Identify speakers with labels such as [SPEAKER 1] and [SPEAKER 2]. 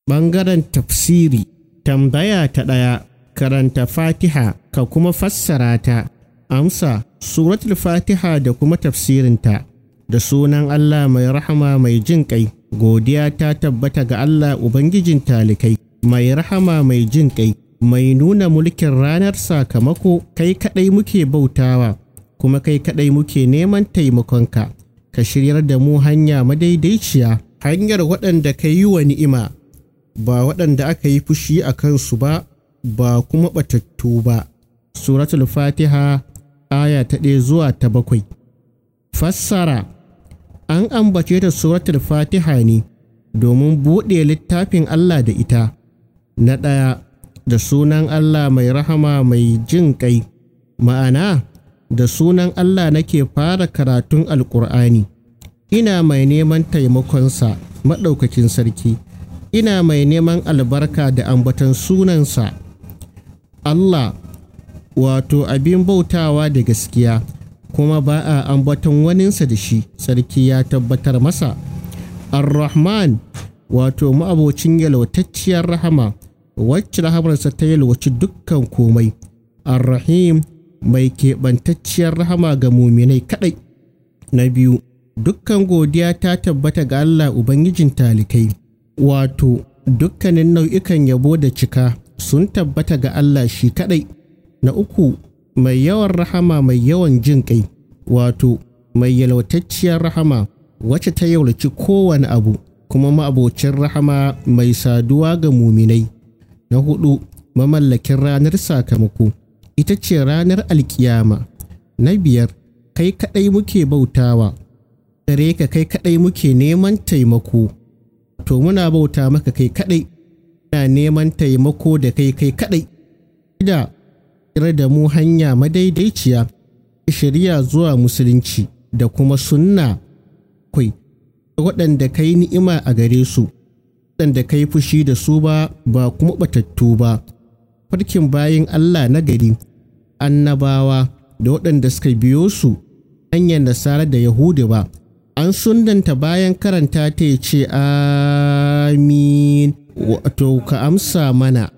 [SPEAKER 1] Ɓangaren tafsiri tambaya ta ɗaya karanta fatiha ka kuma fassara ta amsa suratul fatiha da kuma tafsirinta da sunan Allah mai rahama mai jin ƙai godiya ta tabbata ga Allah Ubangijin talikai mai rahama mai jin ƙai mai nuna mulkin ranar sakamako kai kaɗai muke bautawa kuma kai kaɗai muke neman taimakonka ka shiryar da mu hanya madaidaiciya hanyar waɗanda ka yi wa ni'ima ba waɗanda aka yi fushi a kansu ba ba kuma ɓatattu ba suratul fatiha aya ta ɗaya zuwa ta bakwai fassara an ambace da suratul fatiha ne domin buɗe littafin allah da ita na ɗaya da sunan allah mai rahama mai jin ƙai ma'ana da sunan allah nake fara karatun alƙur'ani ina mai neman taimakonsa maɗaukakin sarki ina mai neman albarka da ambaton sunansa Allah wato abin bautawa da gaskiya kuma ba a ambaton waninsa da shi sarki ya tabbatar masa ar-rahman wato ma'abocin yalwatacciyar rahama wacce rahamarsa ta yalwaci dukkan komai ar-rahim mai keɓantacciyar rahama ga muminai kaɗai na biyu dukkan godiya ta tabbata ga Allah Ubangijin talikai wato dukkanin nau'ikan yabo da cika sun tabbata ga Allah shi kaɗai. Na uku, mai yawan rahama mai yawan jin ƙai, wato mai yalwatacciyar rahama wacce ta yaulaci kowane abu, kuma ma'abocin rahama mai saduwa ga muminai. Na hudu, mamallakin ranar sakamako, ita ce ranar alkiyama. Na biyar, kai kaɗai muke bautawa, gare ka kai kaɗai muke neman taimako. to muna bauta maka kai kaɗai ina neman taimako da kai kai kaɗai da kira da mu hanya madaidaiciya shirya zuwa musulunci da kuma sunna kwai waɗanda kai ni'ima a gare su waɗanda kai fushi da su ba ba kuma batattu ba farkin bayin Allah na gari annabawa da waɗanda suka biyo su hanyar nasara da yahudu ba an sundanta bayan karanta ta ce amin wato ka amsa mana